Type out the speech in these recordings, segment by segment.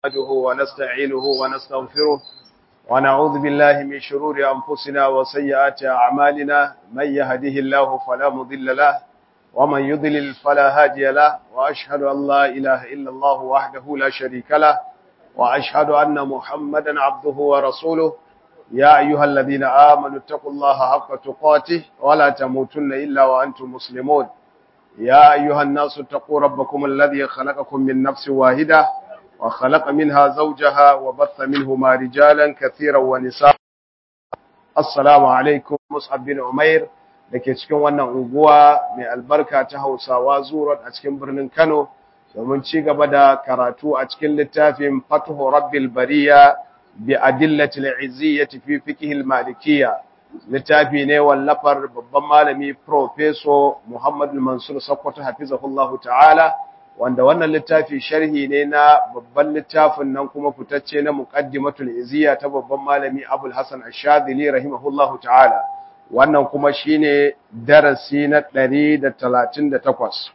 نحمده ونستعينه ونستغفره ونعوذ بالله من شرور أنفسنا وسيئات أعمالنا من يهده الله فلا مضل له ومن يضلل فلا هادي له وأشهد أن لا إله إلا الله وحده لا شريك له وأشهد أن محمدا عبده ورسوله يا أيها الذين آمنوا اتقوا الله حق تقاته ولا تموتن إلا وأنتم مسلمون يا أيها الناس اتقوا ربكم الذي خلقكم من نفس واحدة وخلق منها زوجها وبث منهما رجالا كثيرا ونساء السلام عليكم مصعب بن عمير dake cikin wannan unguwa mai albarka ta Hausawa Zurat a cikin birnin Kano domin ci gaba da karatu a cikin littafin Fathu Rabbil Bariya bi Adillatil Izziyyati fi Fiqh al-Malikiyya littafi ne wallafar babban malami Professor Muhammad Mansur Sokoto hafizahullahu ta'ala wanda wannan littafi sharhi ne na babban littafin nan kuma fitacce na muqaddimatul iziya ta babban malami Abul Hasan Ash-Shadhili rahimahullahu ta'ala wannan kuma shine darasi na 138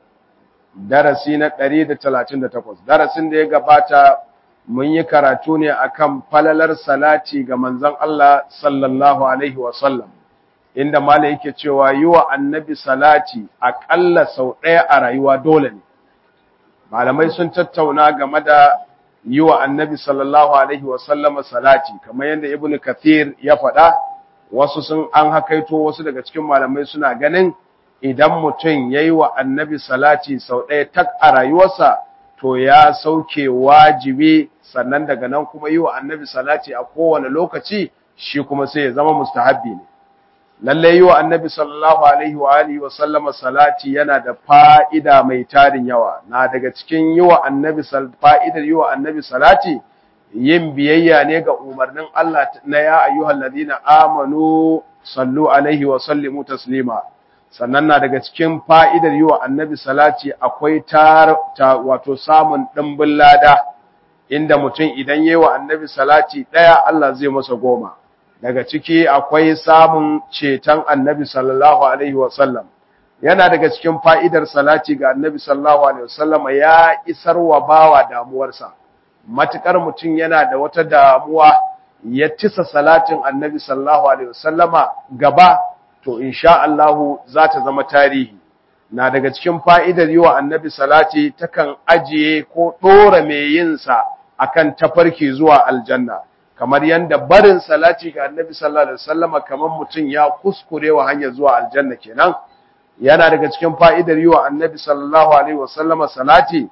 darasi na 138 darasin da ya gabata mun yi karatu ne akan falalar salati ga manzon Allah sallallahu alaihi wa sallam inda malai yake cewa yi wa annabi salati aƙalla sau ɗaya a rayuwa dole ne malamai sun tattauna game da yi wa annabi sallallahu alaihi wasallama salati kamar yadda ibnu kathir ya faɗa wasu sun an hakaito wasu daga cikin malamai suna ganin idan mutum ya yi wa annabi salati sau ɗaya tak a rayuwarsa to ya sauke wajibi sannan daga nan kuma yi wa annabi salati a kowane lokaci shi kuma sai ya zama mustahabbi ne lalle yi wa annabi sallallahu alaihi wa alihi wa sallama salati yana da fa'ida mai tarin yawa na daga cikin yi wa annabi fa'idar yi wa annabi salati yin biyayya ne ga umarnin Allah na ya ayyuhal ladina amanu sallu alaihi wa sallimu taslima sannan na daga cikin fa'idar yi wa annabi salati akwai tar wato samun dimbin lada inda mutum idan yi wa annabi salati ɗaya Allah zai masa goma daga ciki akwai samun ceton annabi sallallahu alaihi wasallam yana daga cikin fa'idar salati ga annabi sallallahu alaihi wasallam ya isar wa bawa damuwarsa matukar mutum yana da wata damuwa ya tisa salatin annabi sallallahu alaihi wasallama gaba to insha Allah za ta zama tarihi na daga cikin fa'idar yi wa annabi salati takan ajiye ko ɗora mai yinsa akan tafarki zuwa aljanna kamar yanda barin salati ga annabi sallallahu alaihi wasallama kamar mutum ya kuskure wa hanyar zuwa aljanna kenan yana daga cikin fa'idar yi wa annabi sallallahu alaihi wasallama salati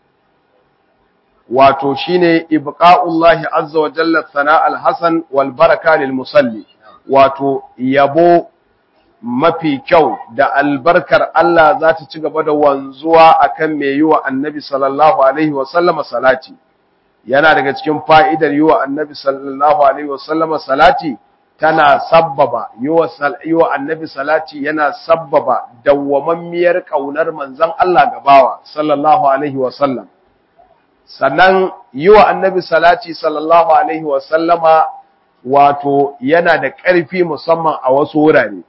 wato shine ibqa'ullahi azza wa jalla sana al-hasan wal baraka lil musalli wato yabo mafi kyau da albarkar Allah za ta ci gaba da wanzuwa akan mai yi wa annabi sallallahu alaihi wasallama salati yana daga cikin fa'idar yi wa annabi sallallahu Alaihi wasallama salati tana sabbaba yi wa annabi salati yana sabbaba dawwamammiyar ƙaunar manzan Allah gabawa sallallahu Alaihi wasallam. Sannan yi wa annabi salati sallallahu Alaihi wasallama wato yana da ƙarfi musamman a wasu wurare,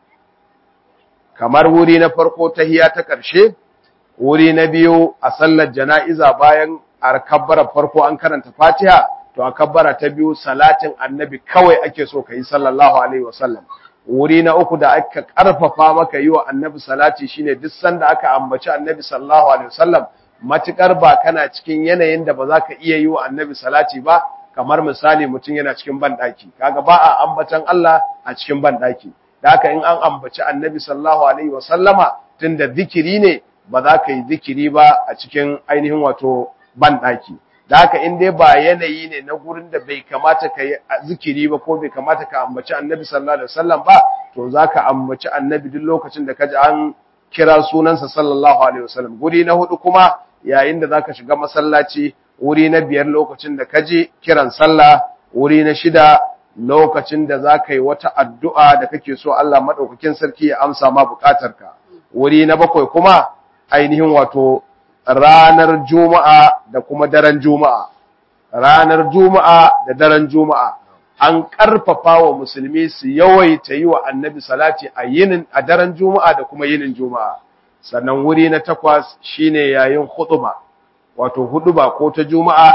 kamar wuri na farko ta hiya ta ƙarshe, wuri na biyu a sallar jana'iza bayan a kabbara farko an karanta Fatiha to a kabbara ta biyu salatin annabi kawai ake so ka yi sallallahu alaihi wasallam wuri na uku da aka karfafa maka yi wa annabi salati shine duk sanda aka ambaci annabi sallallahu alaihi wasallam matukar ba kana cikin yanayin da ba za ka iya yi wa annabi salati ba kamar misali mutum yana cikin banɗaki kaga ba a ambatan Allah a cikin banɗaki da haka in an ambaci annabi sallallahu alaihi wasallama tunda zikiri ne ba za ka yi zikiri ba a cikin ainihin wato banɗaki da haka in dai ba yanayi ne na gurin da bai kamata ka yi zikiri ba ko bai kamata ka ambaci annabi sallallahu alaihi wasallam ba to za ka ambaci annabi duk lokacin da ka ji an kira sunansa sallallahu alaihi wasallam guri na hudu kuma yayin da za ka shiga masallaci wuri na biyar lokacin da ka ji kiran sallah wuri na shida lokacin da za ka yi wata addu'a da kake so Allah maɗaukakin sarki ya amsa ma buƙatarka wuri na bakwai kuma ainihin wato ranar Juma'a da kuma daren Juma'a. Ranar Juma'a da daren Juma'a, an ƙarfafa wa musulmi su yawaita yi wa annabi salati a yinin a daren Juma'a da kuma yinin Juma'a. Sannan wuri na takwas shine yayin huɗuba, wato huɗuba ko ta Juma'a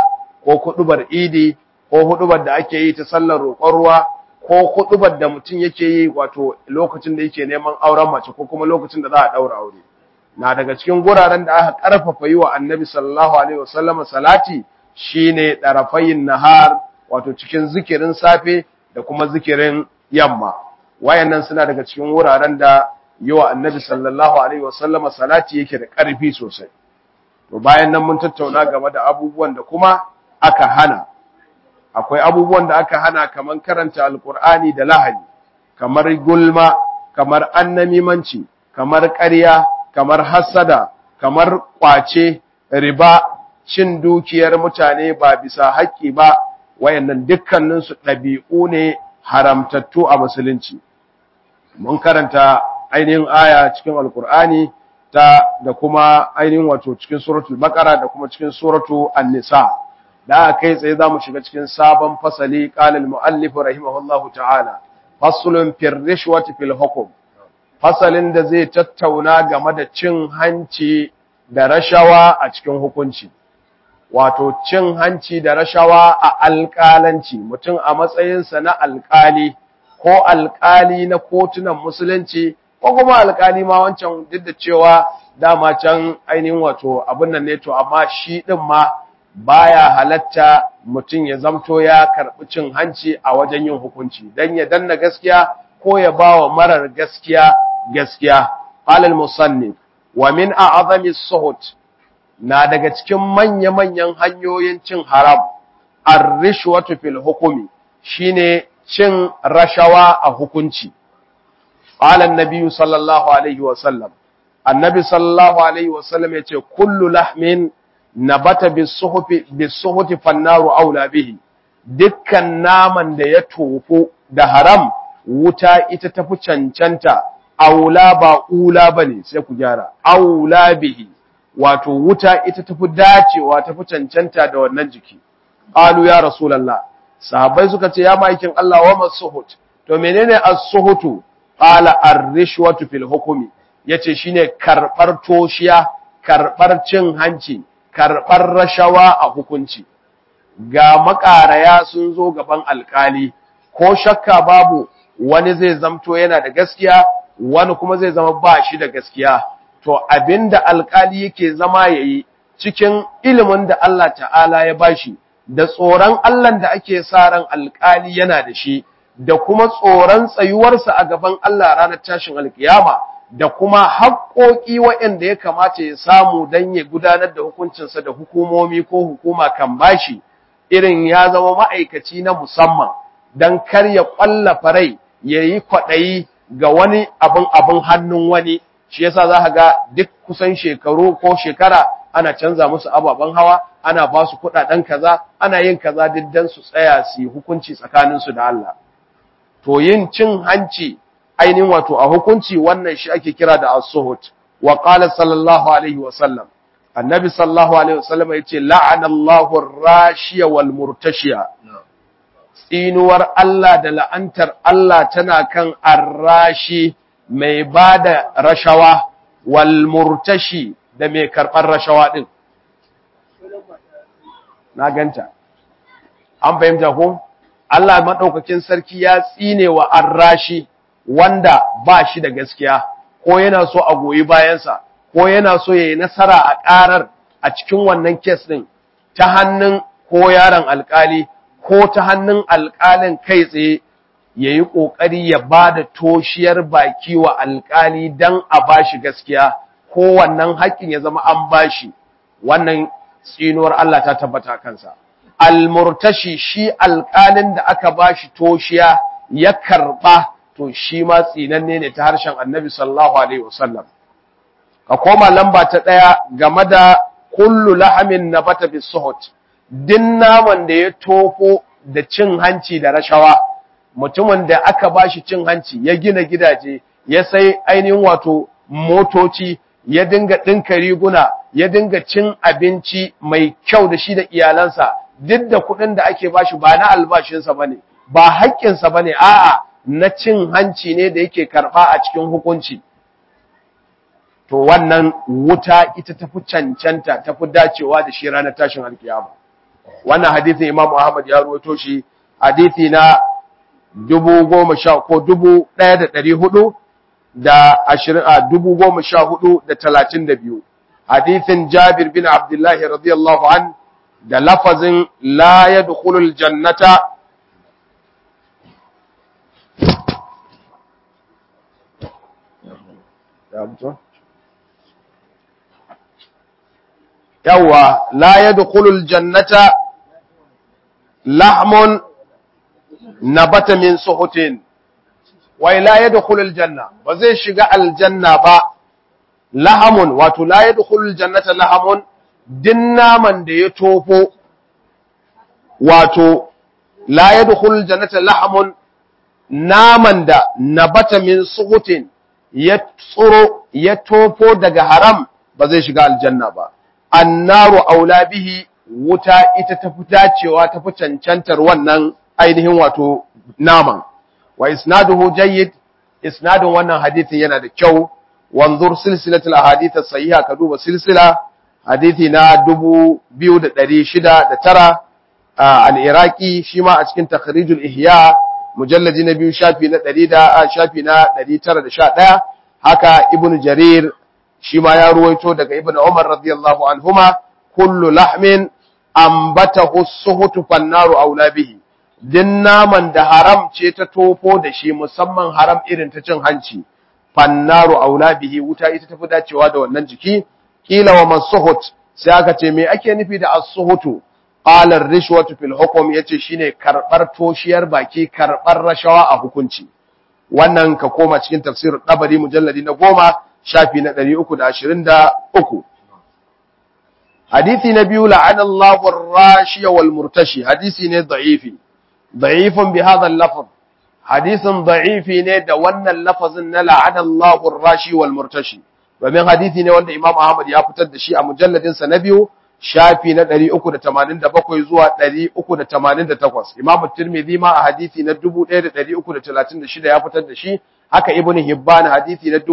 ko hudubar idi ko hudubar da ake yi ta sallar roƙon ruwa ko hudubar da mutum yake yi wato lokacin da yake neman auren mace ko kuma lokacin da za a daura aure na daga cikin guraren da aka karfafa yi wa annabi sallallahu alaihi wasallam salati shine darafayin nahar wato cikin zikirin safe da kuma zikirin yamma wayannan suna daga cikin wuraren da yi wa annabi sallallahu alaihi wasallam salati yake da ƙarfi sosai to bayan nan mun tattauna game da abubuwan da kuma aka hana akwai abubuwan da aka hana kamar karanta alkur'ani da lahani kamar gulma kamar annamimanci kamar ƙarya kamar hassada kamar ƙwace riba cin dukiyar mutane ba bisa haƙƙi ba wayannan dukkaninsu ɗabi'u ne haramtattu a musulunci mun karanta ainihin aya cikin alkur'ani ta da kuma ainihin wato cikin suratul baqara da kuma cikin suratul an-nisa da kai tsaye zamu shiga cikin sabon fasali qala al-muallif rahimahullahu ta'ala faslun fir rishwati fil hukm fasalin da zai tattauna game da cin hanci da rashawa a cikin hukunci wato cin hanci da rashawa a alƙalanci mutum a matsayinsa na alƙali ko alƙali na kotunan musulunci ko kuma alƙali ma wancan duk da cewa dama can ainihin wato abin nan ne to amma shi din ma baya halatta mutum ya zamto ya karɓi cin hanci a wajen yin hukunci dan ya danna gaskiya ko ya bawa marar gaskiya gaskiya alal musannif wa min a'zami suhut na daga cikin manya-manyan hanyoyin cin haram ar-rishwatu fil hukumi shine cin rashawa a hukunci qala an-nabi sallallahu alaihi wa sallam annabi sallallahu alaihi wa sallam yace kullu lahmin nabata bis-suhufi bis-suhuti fannaru aula bihi dukkan naman da ya tofu da haram wuta ita tafi cancanta aula ba ula bane sai ku gyara aula bihi wato wuta ita tafi dacewa tafi cancanta da wannan jiki qalu ya rasulullah sahabbai suka ce ya maikin Allah wa masuhut to menene as-suhutu qala ar-rishwatu fil hukmi yace shine karbar toshiya karbar cin hanci karbar rashawa a hukunci ga makaraya sun zo gaban alkali ko shakka babu wani zai zamto yana da gaskiya wani kuma zai zama ba shi da gaskiya to abinda alkali yake zama yayi cikin ilimin da Allah ta'ala ya bashi da tsoron Allah da ake sa ran alkali yana da shi da kuma tsoron tsayuwarsa a gaban Allah ranar tashin alkiyama da kuma haƙoƙi waɗanda ya kamata ya samu don ya gudanar da hukuncinsa da hukumomi ko hukuma kan bashi irin ya zama ma'aikaci na musamman don kar ya ƙwallafa rai ya yi kwaɗayi ga wani abin abin hannun wani shi yasa za ka ga duk kusan shekaru ko shekara ana canza musu ababen hawa ana ba su kuɗaɗen kaza ana yin kaza duk dan su tsaya su yi hukunci tsakaninsu da Allah to yin cin hanci ainihin wato a hukunci wannan shi ake kira da as-suhut wa qala sallallahu alaihi wa sallam annabi sallallahu alaihi wa sallam yace la'ana Allahu ar-rashiya wal murtashiya tsinuwar Allah da la'antar Allah tana kan arrashi mai bada rashawa wal murtashi da mai karɓar rashawa din na ganta an fahimta ko Allah madaukakin sarki ya tsine wa arrashi wanda ba shi da gaskiya ko yana so a goyi bayansa ko yana so ya yi nasara a ƙarar a cikin wannan kes ɗin ta hannun ko yaron alƙali ko ta hannun alƙalin kai tsaye ya yi ƙoƙari ya ba da toshiyar baki wa alƙali don a ba shi gaskiya ko wannan haƙƙin ya zama an ba shi wannan tsinuwar Allah ta tabbata kansa. Almurtashi shi alƙalin da aka ba shi toshiya ya karɓa to shi ma tsinanne ne ta harshen annabi sallallahu alaihi wasallam ka koma lamba ta ɗaya game da kullu lahamin nabata bis suhut din naman da ya tofo da cin hanci da rashawa mutumin da aka bashi cin hanci ya gina gidaje ya sai ainihin wato motoci ya dinga ɗinka riguna ya dinga cin abinci mai kyau da shi da iyalansa duk da kuɗin da ake bashi ba na albashinsa bane ba haƙƙinsa bane a'a na cin hanci ne da yake karɓa a cikin hukunci to wannan wuta ita tafi cancanta tafi dacewa da shi ranar tashin alkiyama wannan hadisin Imam Ahmad ya ruwaito shi hadisi na dubu goma sha ko dubu ɗaya da ɗari hudu da ashirin a dubu goma sha hudu da talatin da biyu hadisin Jabir bin Abdullahi radiyallahu an da lafazin la yadkhulul jannata yawa la yadkhulul jannata lahmun nabata min suhutin wai la yadkhulul janna ba zai shiga aljanna ba lahamun wato la yadkhulul jannata lahamun din naman da ya tofo wato la yadkhulul jannata lahamun naman da nabata min suhutin ya tsoro ya tofo daga haram ba zai shiga aljanna ba annaru aula bihi wuta ita ta fi dacewa ta fi cancantar wannan ainihin wato naman wa isnaduhu jayyid isnadun wannan hadithin yana da kyau wanzur silsilatul ahadith as-sahiha ka duba silsila hadithi na 2609 al-iraqi shi ma a cikin takhrijul ihya mujalladi na biyu shafi na 100 da shafi na 911 haka ibn jarir shi ma ya ruwaito daga ibn umar radiyallahu anhuma kullu lahmin ambatahu suhutu fannaru aula bihi din naman da haram ce ta tofo da shi musamman haram irin ta cin hanci fannaru aula bihi wuta ita tafi dacewa da wannan jiki kila wa masuhut sai aka ce me ake nufi da as-suhutu qala ar-rishwatu fil hukm yace shine karbar toshiyar baki karbar rashawa a hukunci wannan ka koma cikin tafsirin dabari mujalladi na goma shafi na 323 hadisi na biyu la'ana Allahu ar-rashiya wal murtashi hadisi ne da'ifi da'ifun bi hadha al-lafz hadisin da'ifi ne da wannan lafazin na la'ana Allahu ar-rashi wal murtashi domin hadisi ne wanda Imam Ahmad ya fitar da shi a mujalladin sa na biyu shafi na 387 zuwa 388 Imam Tirmidhi ma a hadisi na 1336 ya fitar da shi haka Ibn Hibban hadisi na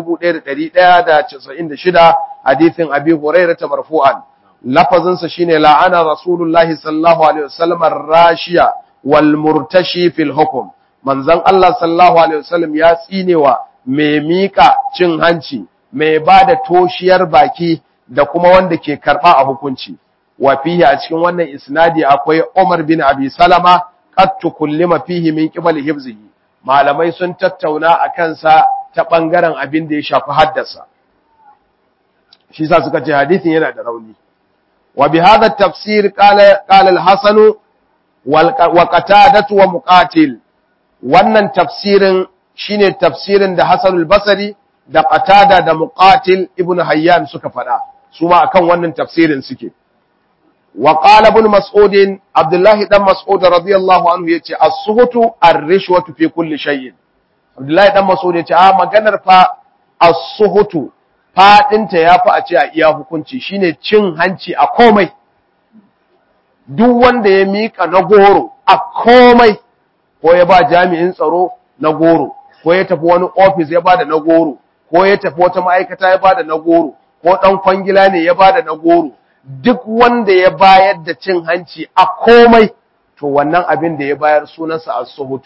1196 hadisin Abi Hurairah marfu'an lafazin sa shine la'ana Rasulullahi sallallahu alaihi wasallam ar-rashiya wal murtashi fil hukm manzon Allah sallallahu alaihi wasallam ya tsinewa mai mika cin hanci mai bada toshiyar baki da kuma wanda ke karba a hukunci wa fihi a cikin wannan isnadi akwai Umar bin Abi Salama qad tukullima fihi min qibali hifzihi malamai sun tattauna a kansa ta bangaren abin da ya shafi haddasa shi sa suka ce hadisin yana da rauni wa bi hadha tafsir qala qala al-Hasan wa Qatadah wa Muqatil wannan tafsirin shine tafsirin da Hasan al-Basri da Qatada da Muqatil ibn Hayyan suka faɗa su ma akan wannan tafsirin suke wa qala ibn Mas'ud Abdullah dan Mas'ud radiyallahu anhu yace as-suhutu ar-rishwatu fi kulli shay'in Abdullah dan Mas'ud yace a maganar fa as-suhutu fadinta yafi a ce a iya hukunci shine cin hanci a komai duk wanda ya mika na goro a komai ko ya ba jami'in tsaro na goro ko ya tafi wani ofis ya bada na goro ko ya tafi wata ma'aikata ya bada na goro ko dan kwangila ne ya bada na goro duk wanda ya bayar da cin hanci a komai to wannan abin da ya bayar sunansa as-suhutu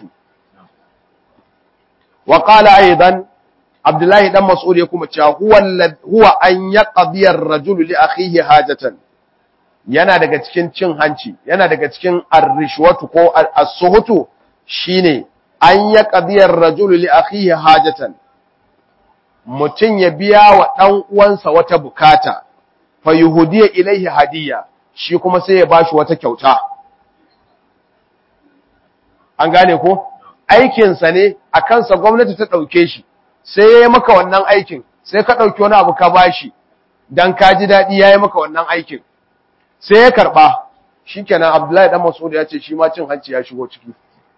wa qala aidan abdullahi dan mas'ud ya kuma cewa huwa huwa an yaqdi ar-rajulu li akhihi hajatan yana daga cikin cin hanci yana daga cikin ar-rishwatu ko as-suhutu shine an yaqdi ar-rajulu li akhihi hajatan mutum ya biya wa ɗan uwansa wata bukata, fa yuhudiya ilaihi hadiyya, shi kuma sai ya bashi wata kyauta. An gane ko? Aikinsa ne, a kansa gwamnati ta ɗauke shi, sai ya yi maka wannan aikin, sai ka ɗauki wani abu ka bashi, don ka ji daɗi ya yi maka wannan aikin. Sai ya karɓa, shi kenan Abdullahi ɗan Masud ya ce shi ma cin hanci ya shigo ciki.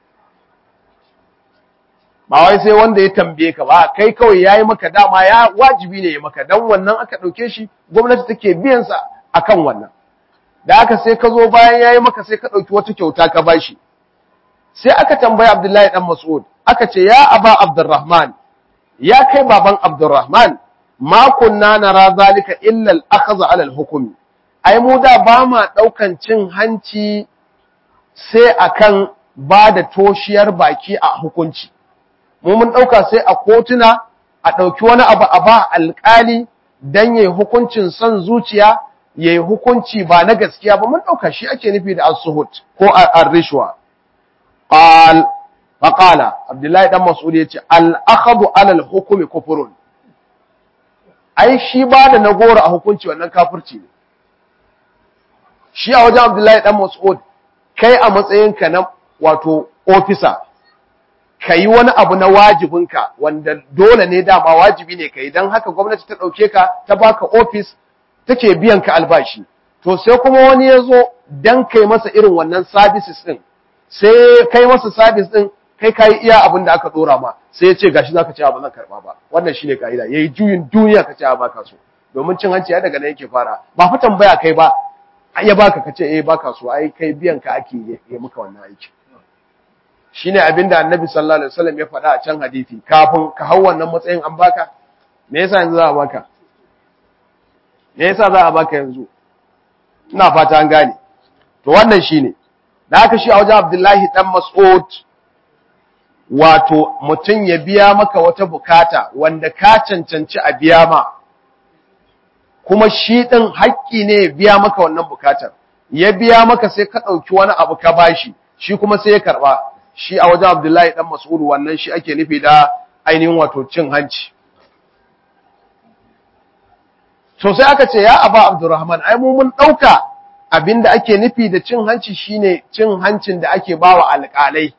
ba wai sai wanda ya tambaye ka ba kai kawai yayi maka dama ya wajibi ne ya maka dan wannan aka dauke shi gwamnati take biyan sa akan wannan da aka sai ka zo bayan yayi maka sai ka dauki wata kyauta ka bashi sai aka tambaye Abdullahi dan Mas'ud aka ce ya aba Abdurrahman ya kai baban Abdurrahman ma kunna nara zalika illa al-akhdh ala al-hukm ai mu da ba ma ɗaukan cin hanci sai akan ba da toshiyar baki a hukunci mu mun ɗauka sai a kotuna a ɗauki wani abu a ba alƙali don ya yi hukuncin son zuciya ya yi hukunci ba na gaskiya ba mun ɗauka shi ake nufi da al-suhut ko al-rishwa faƙala abdullahi ɗan mas'ud ya ce al'akhadu alal hukumi kufurun ai shi ba da na goro a hukunci wannan kafirci ne shi a wajen abdullahi ɗan mas'ud kai a matsayinka na wato ofisa ka yi wani abu na wajibinka wanda dole ne dama wajibi ne ka yi don haka gwamnati ta ɗauke ka ta baka ofis take biyan ka albashi to sai kuma wani ya zo don kai masa irin wannan services ɗin sai kai masa service ɗin kai ka yi iya abin da aka ɗora ma sai ya ce gashi za ka ce ba zan karɓa ba wannan shine ka'ida ya yi juyin duniya ka ce ba ka so domin cin hanci ya daga nan yake fara ba fa tambaya kai ba ya baka ka ce eh baka so ai kai biyan ka ake yi maka wannan aiki shine abinda annabi sallallahu alaihi wasallam ya faɗa a can hadisi kafin ka hau wannan matsayin an baka me yasa yanzu za a baka me yasa za a baka yanzu ina fata an gane to wannan shine da haka shi a wajen Abdullahi dan Mas'ud wato mutum ya biya maka wata bukata wanda ka cancanci a biya ma kuma shi din haƙƙi ne ya biya maka wannan bukatar ya biya maka sai ka ɗauki wani abu ka bashi shi kuma sai ya karɓa shi a wajen Abdullahi dan Mas'ud wannan shi ake nufi da ainihin wato cin hanci to sai aka ce ya aba Abdurrahman ai mu mun dauka abinda ake nufi da cin hanci shine cin hancin da ake bawa alƙalai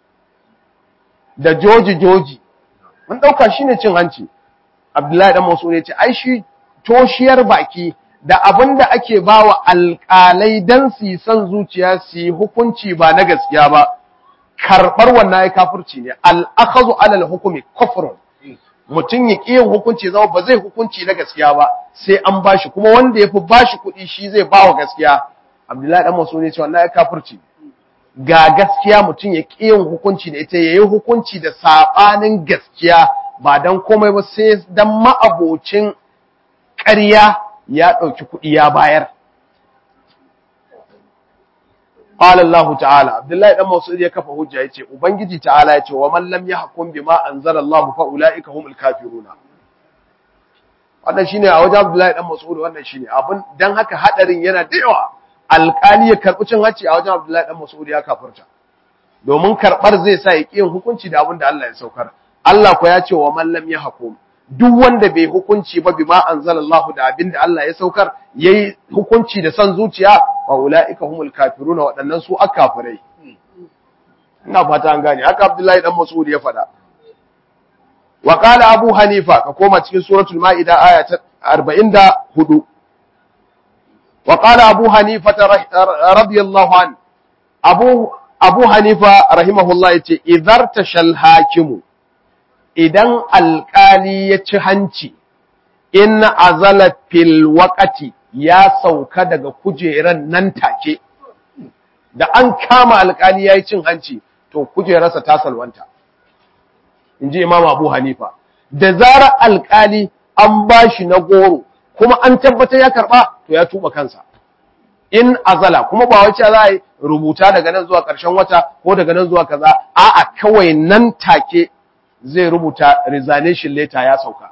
da joji joji mun dauka shine cin hanci Abdullahi dan Mas'ud ya ce ai shi toshiyar baki da abinda ake bawa alƙalai dan su yi son zuciya su yi hukunci ba na gaskiya ba karɓar wannan ya kafirci ne al'akazu alal hukumi kufrun mutum ya ƙi yin hukunci zama ba zai hukunci na gaskiya ba sai an bashi kuma wanda ya fi bashi kuɗi shi zai ba wa gaskiya abdullahi dan masu ne ce wannan ya kafirci ga gaskiya mutum ya ƙi yin hukunci da ita ya yi hukunci da saɓanin gaskiya ba don komai ba sai don ma'abocin ƙarya ya ɗauki kuɗi ya bayar قال الله تعالى عبد الله بن مسعود ya kafa hujja yace ubangiji ta'ala yace wa man lam yahkum bima anzala Allah fa ulaika humul kafiruna wannan shine a wajen Abdullahi dan Mas'ud wannan shine abun dan haka hadarin yana da yawa alƙali ya karbi cin hacci a wajen Abdullahi dan Mas'ud ya kafirta domin karbar zai sa ya kiyin hukunci da abin da Allah ya saukar Allah ko ya ce wa man lam yahkum duk wanda bai hukunci ba bima anzalallahu da abin da Allah ya saukar yayi hukunci da san zuciya wa ulaika humul kafiruna waɗannan su akafirai ina fata an gane haka Abdullahi dan Mas'ud ya faɗa wa qala Abu Hanifa ka koma cikin suratul Maida aya ta 44 wa qala Abu Hanifa radiyallahu an Abu Abu Hanifa rahimahullah yace idhar tashal hakimu idan alƙali ya ci hanci in azala fil waqati ya sauka daga kujeran nan take da an kama alƙali yayi cin hanci to kujerarsa ta salwanta inji Imam Abu Hanifa da zarar alƙali an bashi na goro kuma an tabbata ya karba to ya tuba kansa in azala kuma ba wace za a yi rubuta daga nan zuwa ƙarshen wata ko daga nan zuwa kaza a'a kawai nan take zai rubuta resignation letter ya sauka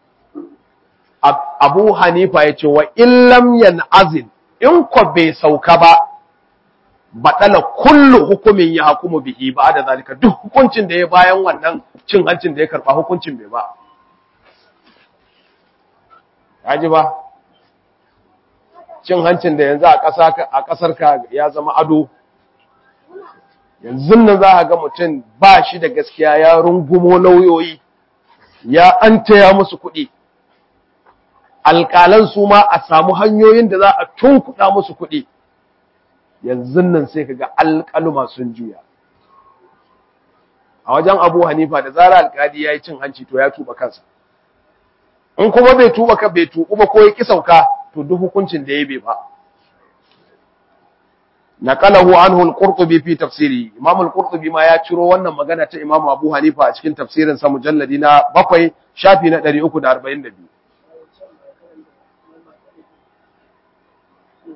Abu Hanifa ya ce wa illam yan'azil in ko bai sauka ba baɗala kullu hukumin ya hukumu bihi ba da zalika duk hukuncin da ya bayan wannan cin hancin da ya karɓa hukuncin bai ba ji ba cin hancin da yanzu a ƙasar ka ya zama ado yanzu nan za a ga mutum ba shi da gaskiya ya rungumo lauyoyi ya an taya musu kuɗi alƙalan su ma a samu hanyoyin da za a tunkuɗa musu kuɗi yanzu nan sai ka ga alƙaluma sun juya a wajen abu hanifa da zara alƙali ya yi cin hanci to ya tuba kansa in kuma bai tuba ka bai tuba ba ko ya ƙi sauka to duk hukuncin da ya bai ba naqalahu anhu al-qurtubi fi tafsiri imam al-qurtubi ma ya ciro wannan magana ta imam abu hanifa a cikin tafsirin sa mujalladi na 7 shafi na 342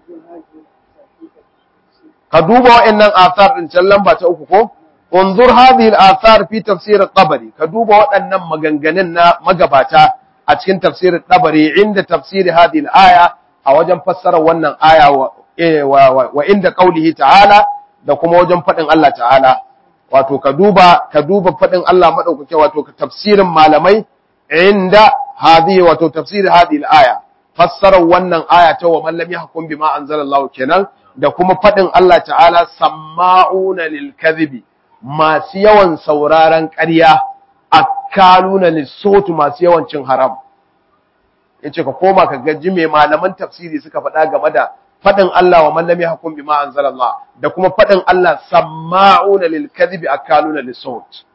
ka duba wa'annan athar din can lamba ta uku ko unzur hadhihi al-athar fi tafsir at-tabari ka duba waɗannan maganganun na magabata a cikin tafsir at-tabari inda tafsir hadhihi al-aya a wajen fassara wannan aya wa, wa inda qaulihi ta'ala da kuma wajen faɗin Allah ta'ala wato ka duba ka duba faɗin Allah madaukake wato tafsirin malamai inda hadhihi wato tafsir hadhihi al-aya fassarar wannan aya ta wa man lam yahkum bima anzalallahu kenan da kuma faɗin Allah ta'ala samma'una lil kadhibi masu yawan sauraron ƙarya akaluna lissotu masu yawan cin haram yace ka koma ka gaji me malaman tafsiri suka faɗa game da faɗin Allah wa man lam yahkum bima anzalallah da kuma faɗin Allah samma'una lil kadhibi akaluna lissot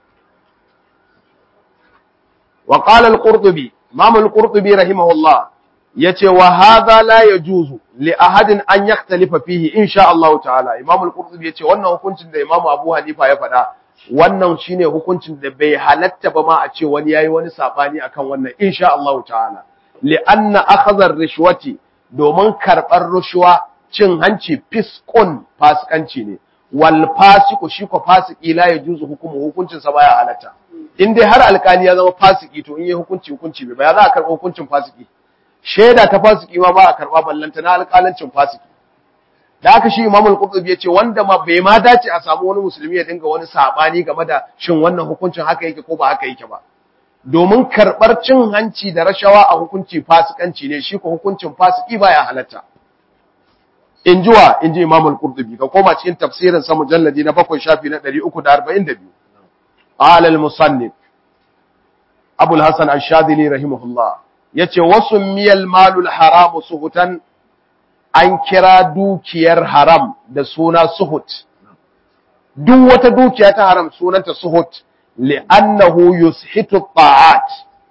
wa qala al-qurtubi imam al-qurtubi rahimahullah yace wa hadha la yajuzu li ahadin an yaktalifa fihi insha Allah ta'ala Imam al-Qurtubi yace wannan hukuncin da Imam Abu Hanifa ya faɗa wannan shine hukuncin da bai halatta ba ma a ce wani yayi wani sabani akan wannan insha Allah ta'ala li anna akhadha ar-rishwati domin karbar rushwa cin hanci fiskun fasikanci ne wal fasiku shi ko fasiki la yajuzu hukumu hukuncin sa baya halatta in dai har alkali ya zama fasiki to in yi hukunci hukunci bai ba ya za a karɓa hukuncin fasiki shaida ta fasiki ma ba a karɓa ballanta na alƙalancin fasiki da aka shi imamul qurtubi yace wanda ma bai ma dace a samu wani musulmi ya dinga wani sabani game da shin wannan hukuncin haka yake ko ba haka yake ba domin karɓar cin hanci da rashawa a hukunci fasikanci ne shi ko hukuncin fasiki baya halatta in jiwa in ji imamul qurtubi ka koma cikin tafsirin sa mujalladi na bakwai shafi na 342 qala al musannif abul hasan ash-shadili rahimahullah yace wasu miyal malul haramu suhutan an kira dukiyar haram da suna suhut duk wata dukiya ta haram sunanta suhut li'annahu yushitu ta'at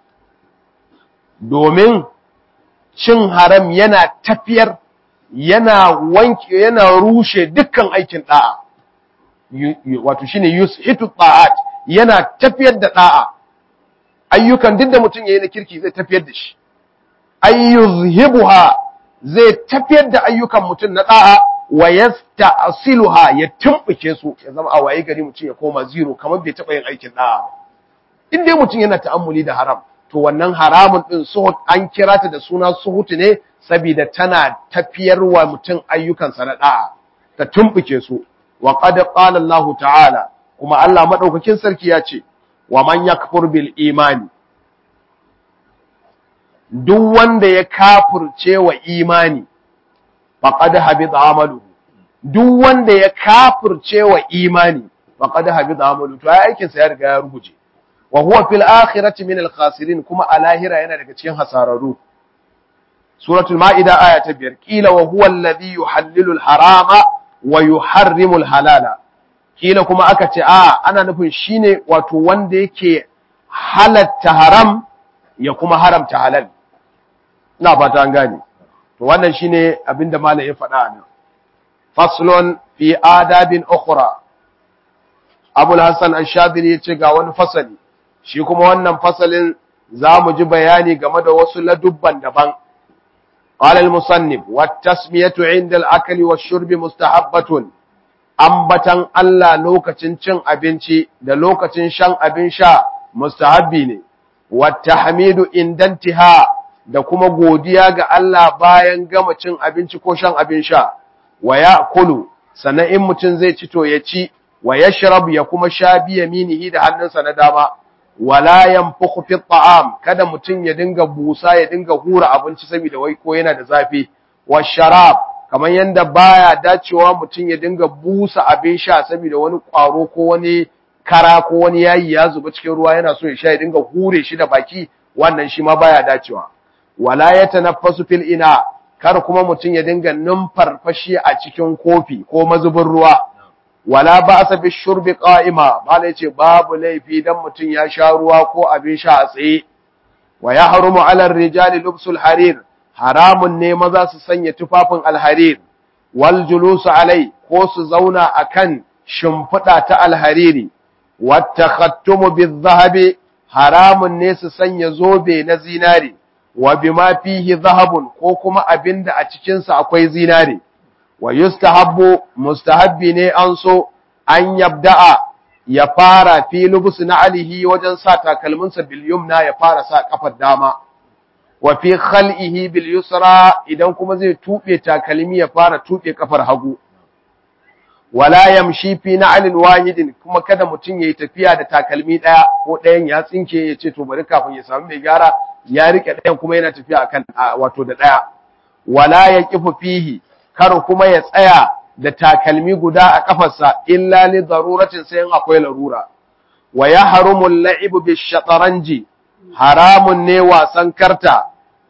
domin cin haram yana tafiyar yana wanke yana rushe dukkan aikin da'a wato shine yushitu ta'at yana tafiyar da da'a ayyukan duk da mutum yayi na kirki zai tafiyar da shi ayyuzhibuha zai tafiyar da ayyukan mutum na da'a wa yasta'siluha ya tumbuke su ya zama a waye gari mutum ya koma zero kamar bai taba yin aikin da'a ba in dai mutum yana ta'ammuli da haram to wannan haramun din suhut an kira ta da suna suhut ne saboda tana tafiyar wa mutum ayyukansa na da'a ta tumbuke su wa qad qala Allah ta'ala kuma Allah madaukakin sarki ya ce wa man yakfur bil imani duk wanda ya kafurce wa imani faqad habita amalu duk wanda ya kafurce wa imani faqad habita amalu to ai aikin sa ya riga ya ruguje wa huwa fil akhirati min al khasirin kuma a lahira yana daga cikin hasararru suratul maida aya ta biyar kila wa huwa alladhi yuhallilu al harama wa yuharrimu al halala kila kuma aka ce a ana nufin shine wato wanda yake halatta haram ya kuma haramta halal ina fata an gane to wannan shine abinda malam ya faɗa nan faslun fi adabin ukhra abul hasan ash-shadili yace ga wani fasali shi kuma wannan fasalin zamu ji bayani game da wasu ladubban daban قال المصنف والتسمية عند الأكل والشرب مستحبة ambatan Allah lokacin cin abinci da lokacin shan abin sha mustahabbi ne wata hamidu indantiha da kuma godiya ga Allah bayan gama cin abinci ko shan abin sha wa ya kulu sannan in mutum zai ci to ya ci wa ya ya kuma sha biya minihi da hannunsa na dama wala yanfukhu fi ta'am kada mutum ya dinga busa ya dinga hura abinci saboda wai ko yana da zafi wa sharab kamar yanda baya dacewa mutum ya dinga busa abin sha saboda wani kwaro ko wani kara ko wani yayi ya zuba cikin ruwa yana so ya sha ya dinga hure shi da baki wannan shi ma baya dacewa wala yatanaffasu fil ina kar kuma mutum ya dinga numfarfashi a cikin kofi ko mazubin ruwa wala ba'sa bi shurbi qa'ima bala yace babu laifi dan mutum ya sha ruwa ko abin sha a tsaye wa yahrumu 'ala ar-rijali lubsul harir haramun ne maza su sanya tufafin alharir wal julusu alai ko su zauna akan shimfiɗa ta alhariri wat takhattumu bil haramun ne su sanya zobe na zinari wa bima fihi zahabun ko kuma abinda a cikin sa akwai zinari wa yustahabbu mustahabbi ne an so an yabda'a ya fara fi lubus na alihi wajen sa takalminsa bil yumna ya fara sa kafar dama wa fi khal'ihi bil yusra idan kuma zai tube takalmi ya fara tube kafar hagu wala yamshi fi na'lin wahidin kuma kada mutum yayi tafiya da takalmi daya ko dayan ya tsinke ya ce to bari kafin ya samu mai gyara ya rike dayan kuma yana tafiya akan wato da daya wala yaqifu fihi kar kuma ya tsaya da takalmi guda a kafarsa illa li daruratin sai akwai larura wa yahrumu al-la'ibu bish-shataranji haramun ne wasan karta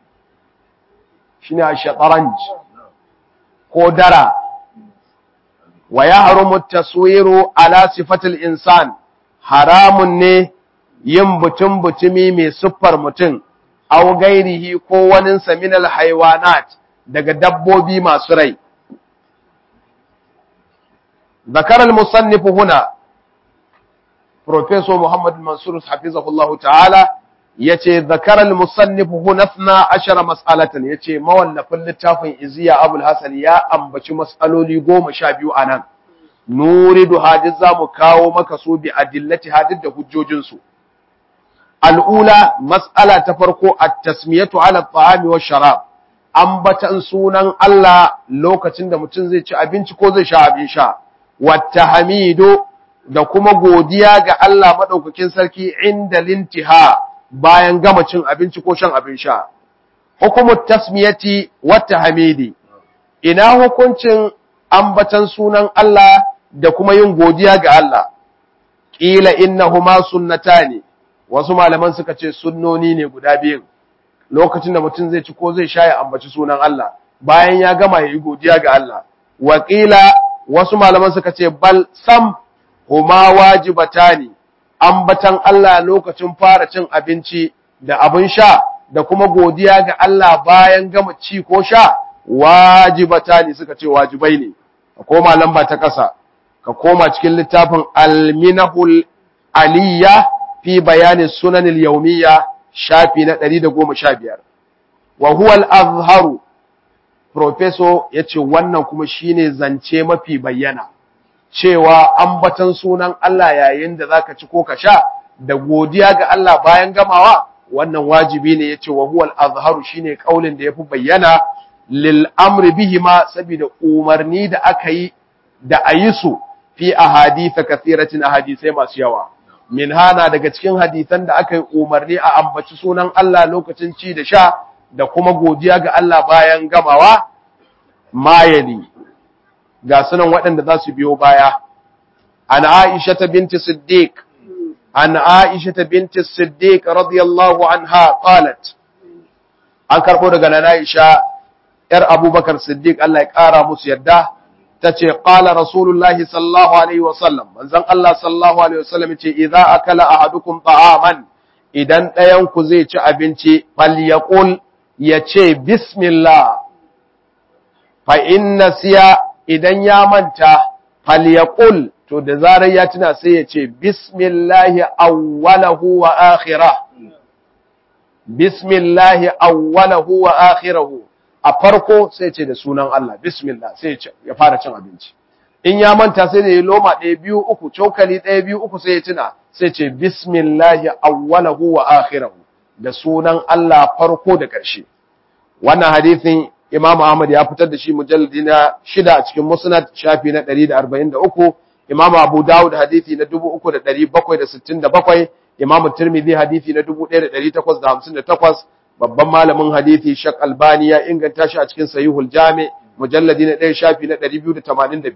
shine ash-shataranj ko dara wa yahrumu at-taswiru ala sifatil insan haramun ne yin butun butumi mai siffar mutum aw gairihi ko wani saminal haywanat daga dabbobi masu rai ذكر المصنف هنا بروفيسور محمد المنصور حفظه الله تعالى yace zakara al-musannif huna 12 mas'alatan yace mawallafin littafin iziya abul hasan ya ambaci mas'aloli 12 anan nuridu hadith zamu kawo maka su bi adillati hadith da hujjojin su al-ula mas'ala ta farko at-tasmiyatu ala at-ta'ami wash-sharab ambatan sunan Allah lokacin da mutum zai ci abinci ko zai sha abin sha wata hamidu da kuma godiya ga Allah maɗaukakin sarki inda lintiha bayan gama cin abinci ko shan abin sha. Hukumar tasmiyati wata hamidi, ina hukuncin ambatan sunan Allah da kuma yin godiya ga Allah, ƙila innahuma sunnata ne, wasu malaman suka ce sunnoni ne guda biyun, lokacin da mutum zai ci ko zai sha ya ambaci sunan Allah, bayan ya gama ya yi godiya ga Allah. Wakila wasu malaman suka ce bal sam huma wajibata ne ambatan Allah lokacin fara cin abinci da abin sha da kuma godiya ga Allah bayan gama ci ko sha wajibata ne suka ce wajibai ne ka koma lamba ta ƙasa ka koma cikin littafin alminahul aliyya fi bayani sunanil yawmiyya shafi na 115 wa huwa al-azharu Profeso ya ce wannan kuma shine zance mafi bayyana, cewa ambatan sunan Allah yayin da zaka ci ko ka sha da godiya ga Allah bayan gamawa wannan wajibi ne ya ce wa huwal azharu shine kaulin da yafi bayyana lil amri bihima saboda umarni da aka yi da ayi su fi ahaditha kathiratin ahadisai masu yawa min hana daga cikin hadisan da aka yi umarni a ambaci sunan Allah lokacin ci da sha da kuma godiya ga Allah bayan gamawa mayali ga sunan waɗanda za su biyo baya an Aisha ta binti Siddiq an Aisha ta binti Siddiq radiyallahu anha qalat an karbo daga nan Aisha yar Abubakar Siddiq Allah ya kara musu yadda tace qala rasulullahi sallallahu alaihi wasallam manzon Allah sallallahu alaihi wasallam ce idza akala ahadukum ta'aman idan ɗayan ku zai ci abinci falyaqul ya ce bismillah fa inna siya idan ya manta falyaqul to da zarar ya tuna sai ya ce bismillah awwalahu wa akhirah bismillah awwalahu wa akhirahu a farko sai ce da sunan Allah bismillah sai ya fara cin abinci in ya manta sai da ya loma ɗaya biyu uku cokali ɗaya biyu uku sai ya tuna sai ce bismillah awwalahu wa akhirahu da sunan Allah farko da ƙarshe. Wannan hadithin Imam Ahmad ya fitar da shi mujalladi na shida a cikin Musnad shafi na 143, Imam Abu Dawud hadithi na 3767, Imam Tirmidhi hadithi na 1858, babban malamin hadithi Shak Albani ya inganta shi a cikin Sahihul Jami mujalladi na 1 shafi na 282.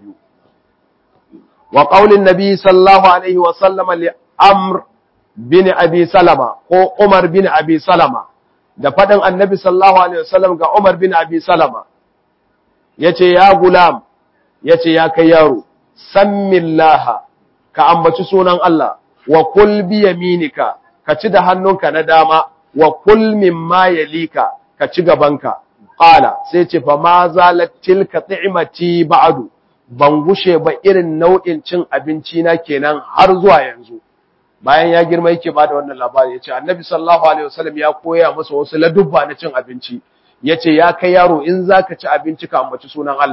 Wa qaulin Nabi sallallahu alaihi wa sallama li Amr bin Abi Salama ko Umar bin Abi Salama da faɗin Annabi sallallahu alaihi wasallam ga Umar bin Abi Salama yace ya gulam yace ya kai yaro sammillaha ka ambaci sunan Allah wa kul bi yaminika ka ci da hannunka na dama wa kul mimma yalika ka ci gabanka qala sai ce fa ma zalat tilka ti'mati ba'du ban gushe ba irin nau'in cin abinci na kenan har zuwa yanzu bayan ya girma yake ba da wannan labari ya ce annabi sallallahu alaihi wasallam ya koya masa wasu ladubba na cin abinci ya ce ya kai yaro in za ka ci abinci ka ambaci sunan Allah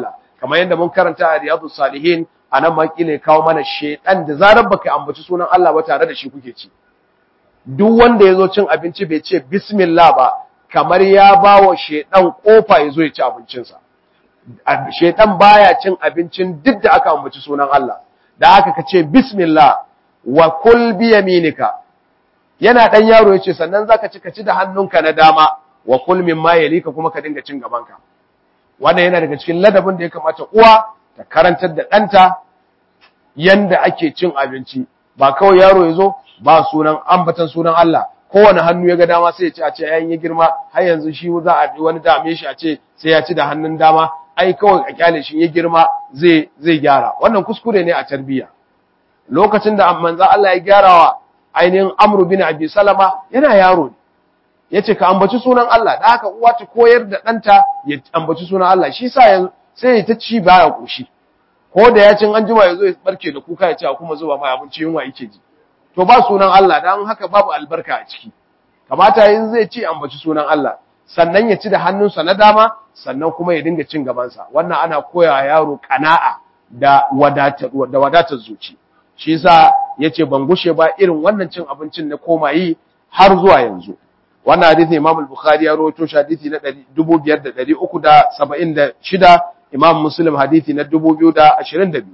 kamar yadda mun karanta a riyadu salihin a nan ma kila kawo mana shedan da zarar baka ambaci sunan Allah ba tare da shi kuke ci duk wanda ya zo cin abinci bai ce bismillah ba kamar ya ba wa shedan kofa ya zo ya ci abincinsa shedan baya cin abincin duk da aka ambaci sunan Allah da haka ka ce bismillah wa kul bi yaminika yana dan yaro yace sannan zaka ci ka ci da hannunka na dama wa kul mimma yalika kuma ka dinga cin gabanka wannan yana daga cikin ladabin da ya kamata uwa ta karantar da ɗanta yanda ake cin abinci ba kawai yaro ya zo ba sunan ambatan sunan Allah kowane hannu ya ga dama sai ya ci a ce yayin ya girma har yanzu shi za a wani dame shi a ce sai ya ci da hannun dama ai kawai a kyale shi ya girma zai zai gyara wannan kuskure ne a tarbiyya lokacin da manzo Allah ya gyarawa ainihin Amr bin Abi Salama yana yaro ne yace ka ambaci sunan Allah da haka uwa ta koyar da ɗanta ya ambaci sunan Allah shi sa yanzu sai ya ta ci baya koshi ko da ya cin an jima yazo ya barke da kuka ya ce a kuma zuba mai abinci yunwa yake ji to ba sunan Allah dan haka babu albarka a ciki kamata yin zai ci ambaci sunan Allah sannan ya ci da hannunsa na dama sannan kuma ya dinga cin gabansa wannan ana koya yaro kana'a da wadatar da wadatar zuci shi yasa yace ban gushe ba irin wannan cin abincin na koma yi har zuwa yanzu wannan hadisi Imam al-Bukhari ya rawaito shi hadisi na 2376 Imam Muslim hadisi na 2022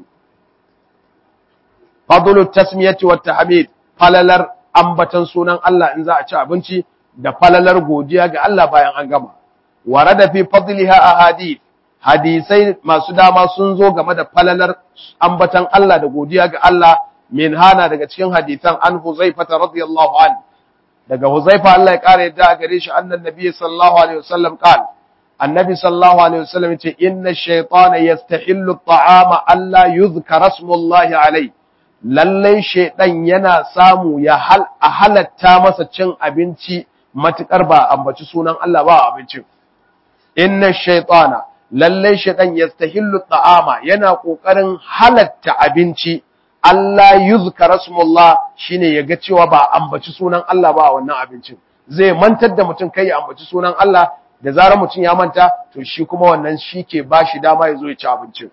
Fadlu tasmiyati wat tahmid falalar ambatan sunan Allah in za a ci abinci da falalar godiya ga Allah bayan an gama warada fi fadliha ahadith hadisai masu dama sun zo game da falalar ambatan Allah da godiya ga Allah min hana daga cikin hadisan an Huzaifa radiyallahu anhu daga Huzaifa Allah ya kare yadda gare shi annan nabi sallallahu alaihi wasallam qal annabi sallallahu alaihi wasallam yace inna ash-shaytana yastahillu at-ta'ama alla yuzkara ismullahi alaihi lalle shaydan yana samu ya hal a halatta masa cin abinci matukar ba ambaci sunan Allah ba abincin inna ash-shaytana lalle shaydan yastahillu at-ta'ama yana kokarin halatta abinci Allah yuzkara smullah shine yaga cewa ba ambaci sunan Allah ba a wannan abincin zai mantar da mutum kai ya ambaci sunan Allah da zarar mutum ya manta to shi kuma wannan shike bashi dama ya zo ya ci abincin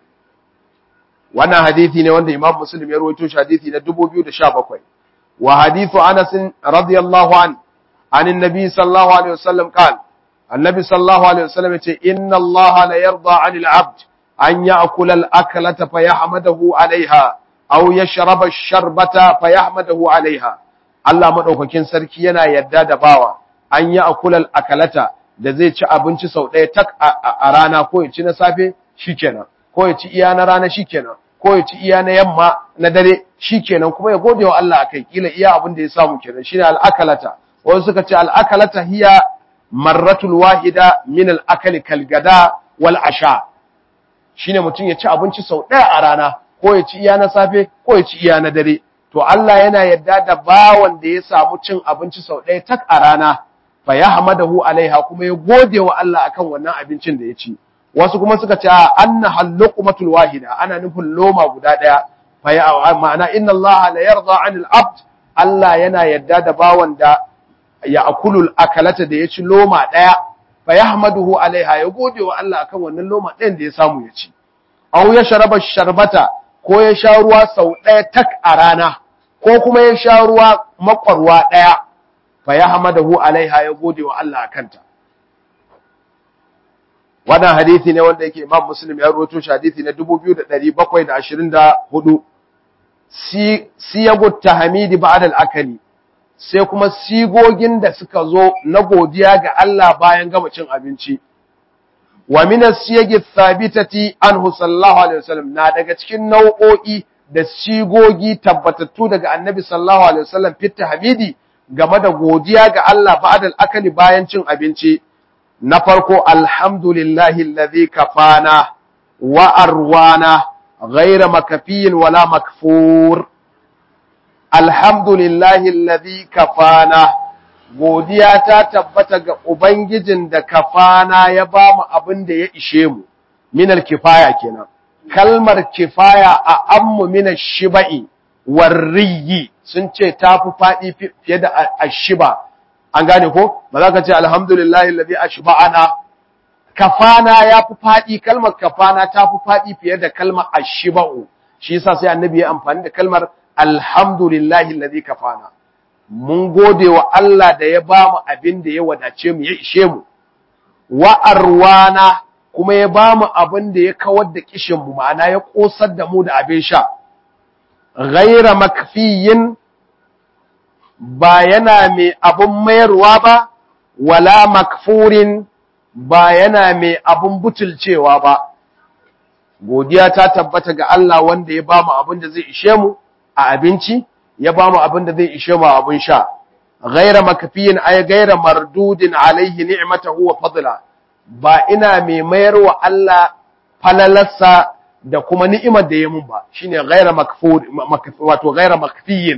wannan hadisi ne wanda Imam Muslim ya rawaito shi hadisi na 2017 wa hadithu Anas radiyallahu an an annabi sallallahu alaihi wasallam qala annabi sallallahu alaihi wasallam yace inna Allah la yarda 'anil 'abd an ya'kula al-aklata fa yahmadahu 'alayha aw yashraba ash-sharbata fayahmadahu alaiha Allah madaukakin sarki yana yadda da bawa an yi akulal akalata da zai ci abinci sau ɗaya tak a rana ko ya ci na safe shikenan ko ya ci iya na rana shikenan ko ya ci iya na yamma na dare shikenan kuma ya gode wa Allah akai kila iya abin da ya samu kenan shine al-akalata wasu suka ce al-akalata hiya marratul wahida min al-akali kal gada wal asha shine mutum ya ci abinci sau ɗaya a rana ko ya ci iya na safe ko ya ci iya na dare to Allah yana yadda da bawan da ya samu cin abinci sau ɗaya tak a rana fa yahmadahu alaiha kuma ya gode wa Allah akan wannan abincin da ya ci wasu kuma suka ce anna halluqmatul wahida ana nufin loma guda ɗaya fa ya ma'ana inna Allah la yarda 'anil abd Allah yana yadda da bawan da ya akulul akalata da ya ci loma ɗaya fa yahmaduhu alaiha ya gode wa Allah akan wannan loma ɗayan da ya samu ya ci aw ya sharaba sharbata ko ya sha ruwa sau ɗaya tak a rana ko kuma ya sha ruwa makwarwa ɗaya fa ya hamadahu alaiha ya gode wa Allah a kanta wannan hadisi ne wanda yake Imam Muslim ya rawaito shi hadisi na 2724 si siyagu tahmidi ba'da al-akali sai kuma sigogin da suka zo na godiya ga Allah bayan gama cin abinci wa min as-siyagi thabitati anhu sallallahu alaihi wasallam na daga cikin nau'o'i da sigogi tabbatattu daga annabi sallallahu alaihi wasallam fit tahmidi game da godiya ga Allah ba'da al-akali bayan cin abinci na farko alhamdulillahi alladhi kafana wa arwana ghayra makafiyin wala makfur alhamdulillahi alladhi kafana godiya ta tabbata ga ubangijin da kafana ya ba mu abin da ya ishe mu minal kifaya kenan kalmar kifaya a ammu mina shiba'i warriyi sun ce ta fi faɗi fiye da ashiba an gane ko ba za ka ce alhamdulillahi alladhi ashba'ana kafana ya fi faɗi kalmar kafana ta fi faɗi fiye da kalmar ashiba'u shi yasa sai annabi ya amfani da kalmar alhamdulillahi allazi kafana mun gode wa Allah da ya ba mu abin da ya wadace mu ya ishe mu wa arwana kuma ya ba mu abin da ya kawar da kishin mu ma'ana ya kosar da mu da abin sha ghaira makfiyin ba yana mai abin mayarwa ba wala makfurin ba yana mai abin butulcewa ba godiya ta tabbata ga Allah wanda ya ba mu abin da zai ishe mu a abinci ya ba mu abin da zai ishe mu a abin sha ghaira makfiyin ay ghaira mardudin alaihi ni'matahu wa fadla ba ina mai mayar wa Allah falalarsa da kuma ni'imar da ya mun ba shine ghaira makfur wato ghaira makfiyin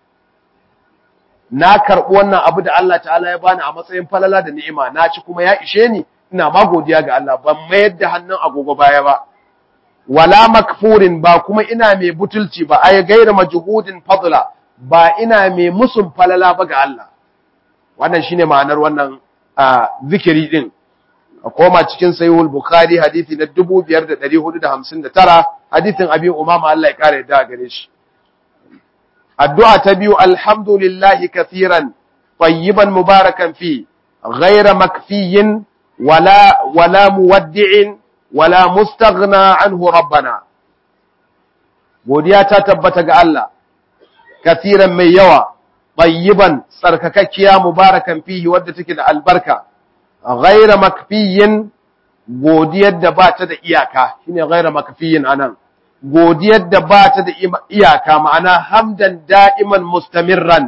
na karɓi wannan abu da Allah ta'ala ya bani a matsayin falala da ni'ima na ci kuma ya ishe ni ina ma godiya ga Allah ban mayar da hannun agogo baya ba wala makfurin ba kuma ina mai butulci ba ay gaira majhudin fadla ba ina mai musun falala ba ga Allah wannan shine ma'anar wannan zikiri din a koma cikin sahihul bukhari hadisi na 5459 hadisin abi umama Allah ya kare da gare shi addu'a ta biyu alhamdulillahi kathiran tayyiban mubarakan fi ghayra makfiyin wala wala muwaddi'in wala mustaghna anhu rabbana godiya ta tabbata ga Allah kathiran mai yawa tayyiban tsarkakakkiya mubarakan fihi wadda take da albarka ghayra makfiyin godiyar da ba ta da iyaka shine ghayra makfiyin anan godiyar da ba ta da iyaka ma'ana hamdan da'iman mustamirran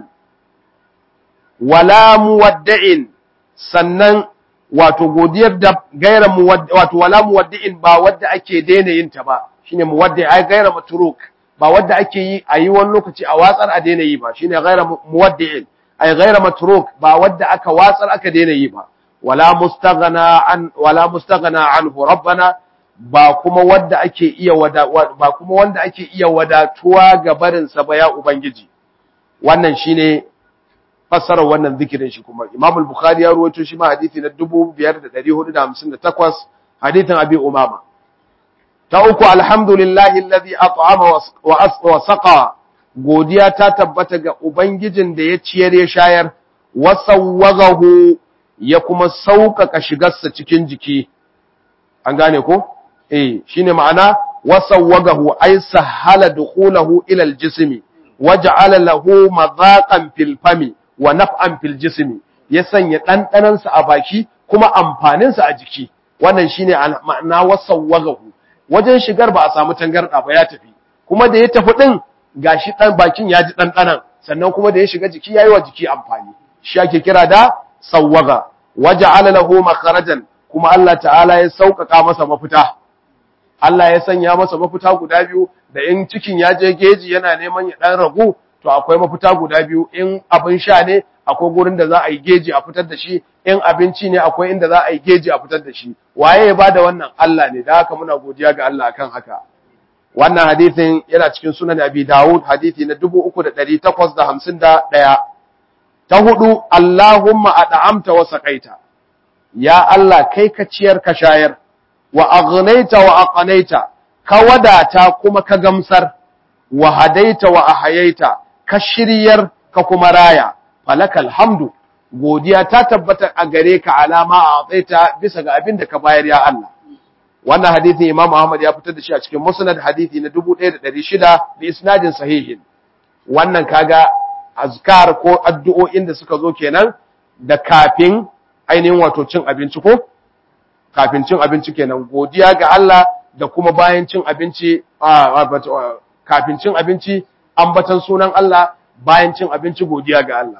wala muwadda'in sannan wato godiyar da gaira wato wala muwaddi'in ba wadda ake daina yin ta ba shine muwaddi ai gaira matruk ba wadda ake yi a yi wani lokaci a watsar a daina yi ba shine gaira muwaddi'in ai gaira matruk ba wadda aka watsar aka daina yi ba wala mustaghna an wala mustaghna anhu rabbana ba kuma wanda ake iya wada ba kuma wanda ake iya wadatuwa ga barin sa ba ya ubangiji wannan shine fassarar wannan zikirin shi kuma Imam al-Bukhari ya rawaito shi ma hadisi na 5458 hadisin Abi Umama ta uku alhamdulillahi alladhi at'ama wa saqa godiya ta tabbata ga ubangijin da ya ciyar ya shayar wa sawwagahu ya kuma sauƙaƙa shigarsa cikin jiki an gane ko eh shine ma'ana wasawwagahu ay sahala dukhulahu ila aljismi waja'ala lahu madhaqan fil fami wa naf'an fil jismi ya sanya dandanan sa a baki kuma amfanin sa a jiki wannan shine ma'ana wasawwagahu wajen shigar ba a samu tangarda ba ya tafi kuma da ya tafi din gashi dan bakin ya ji dandanan sannan kuma da ya shiga jiki yayi wa jiki amfani shi ake kira da sawwaga waja'ala lahu makharajan kuma Allah ta'ala ya sauƙaƙa masa mafita Allah ya sanya masa mafita guda biyu da in cikin ya je geji yana neman ya dan ragu to akwai mafita guda biyu in abin sha ne akwai gurin da za a yi geji a fitar da shi in abinci ne akwai inda za a yi geji a fitar da shi waye ya bada wannan Allah ne da haka muna godiya ga Allah akan haka wannan hadisin yana cikin sunan Abi Dawud hadisi na 3851 ta hudu Allahumma ad'amta wa saqaita ya Allah kai ka ciyar ka shayar wa aghnaita wa aqnaita ka wadata kuma ka gamsar wa hadaita wa ahayaita ka shiryar ka kuma raya falakal hamdu godiya ta tabbata a gare ka alama a tsaita bisa ga abin da ka bayar ya Allah wannan hadisin Imam Ahmad ya fitar da shi a cikin Musnad hadisi na 1600 bi isnadin sahihin wannan kaga azkar ko addu'o'in da suka zo kenan da kafin ainihin wato cin abinci ko kafin cin abinci kenan godiya ga Allah da kuma bayan cin abinci kafin cin abinci ambatan sunan Allah bayan cin abinci godiya ga Allah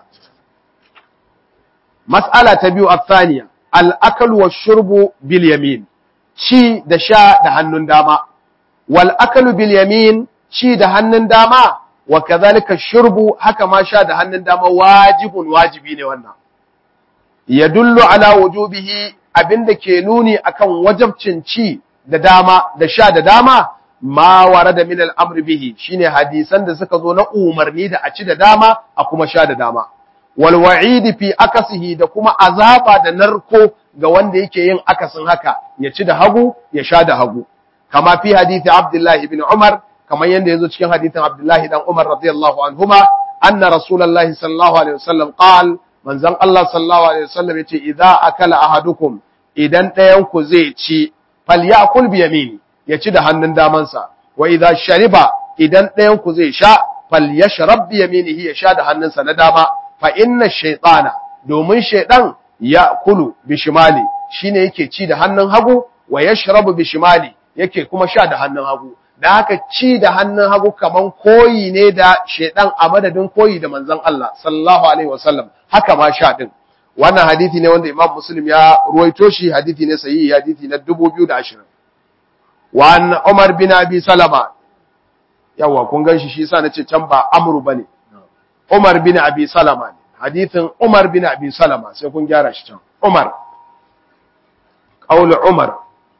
mas'ala ta biyu athaniya al-akl wa shurbu bil yamin ci da sha da hannun dama wal aklu bil yamin ci da hannun dama wa kadhalika shurbu haka ma sha da hannun dama wajibun wajibi ne wannan yadullu ala wujubihi abinda ke nuni akan wajabcin ci da dama da sha da dama ma warada min al-amr bihi shine hadisan da suka zo na umarni da a ci da dama a kuma sha da dama wal wa'idi fi akasihi da kuma azaba da narko ga wanda yake yin akasin haka ya ci da hagu ya sha da hagu kama fi hadisi Abdullah ibn Umar kamar yanda yazo cikin hadisin Abdullah dan Umar radiyallahu anhuma anna rasulullahi sallallahu alaihi wasallam qal manzon Allah sallallahu alaihi wasallam yace idza akala ahadukum idan ɗayan ku zai ci falyakul bi yamini ya ci da hannun damansa wa idza shariba idan ɗayan ku zai sha falyashrab bi yaminihi ya sha da hannunsa na dama fa inna shaytana domin shaydan ya kulu bi shimali shine yake ci da hannun hagu wa yashrabu bi shimali yake kuma sha da hannun hagu da haka ci da hannun hagu kaman koyi ne da shaydan a madadin koyi da manzon Allah sallallahu alaihi wasallam haka ma sha din wannan hadisi ne wanda Imam Muslim ya ruwaito shi hadisi ne sahihi hadisi na 2020 wa an Umar bin Abi Salama yawa kun gan shi shi yasa nace can ba Amru bane Umar bin Abi Salama ne hadithin Umar bin Abi Salama sai kun gyara shi can Umar qaul Umar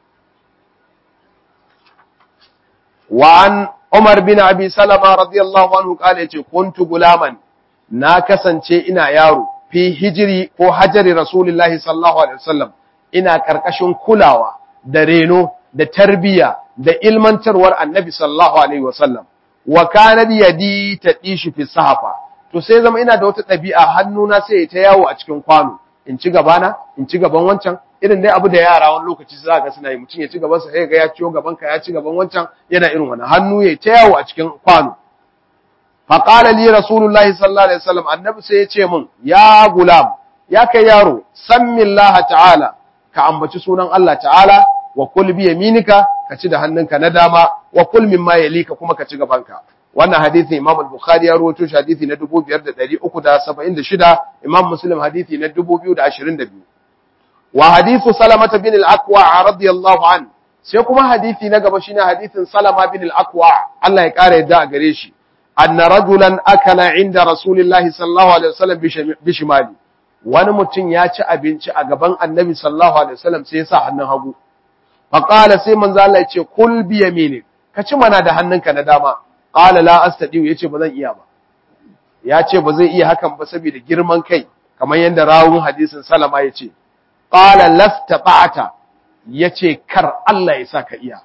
wa an Umar bin Abi Salama radiyallahu anhu kale yace kuntu gulaman na kasance ina yaro fi hijiri ko hajari Rasulullahi sallallahu alaihi wasallam ina karkashin kulawa da reno da tarbiya da ilmantarwar Annabi sallallahu alaihi wasallam wa kana yadi tadishi fi sahafa to sai zama ina da wata ɗabi'a hannuna sai ta yawo a cikin kwano in ci gabana in ci gaban wancan irin dai abu da yara wani lokaci za ga suna yi mutum ya ci gaban sa sai ga ya ciyo gaban ka ya ci gaban wancan yana irin wannan hannu ya ta yawo a cikin kwano fa qala li rasulullahi sallallahu alaihi wasallam annabi sai ya ce min ya gulam ya kai yaro sammillaha ta'ala ka ambaci sunan Allah ta'ala wa kul bi yaminika ka ci da hannunka na dama wa kul mimma yalika kuma ka ci gabanka wannan hadisi Imam al-Bukhari ya rawaito shi hadisi na 2376 Imam Muslim hadisi na 2022 wa hadithu Salama bin al-Aqwa radiyallahu an sai kuma hadisi na gaba shine hadisin Salama bin al-Aqwa Allah ya kare yadda a gare shi anna rajulan akala inda Rasulillahi sallallahu alaihi wasallam bi shimali wani mutum ya ci abinci a gaban Annabi sallallahu alaihi wasallam sai ya sa hannun hagu faqala sai manzo Allah ya ce kul bi yaminik ka ci mana da hannunka na dama qala la astadi yace ba zan iya ba ya ce ba zai iya hakan ba saboda girman kai kamar yadda rawun hadisin Salama yace qala lastata'ata yace kar Allah ya saka iya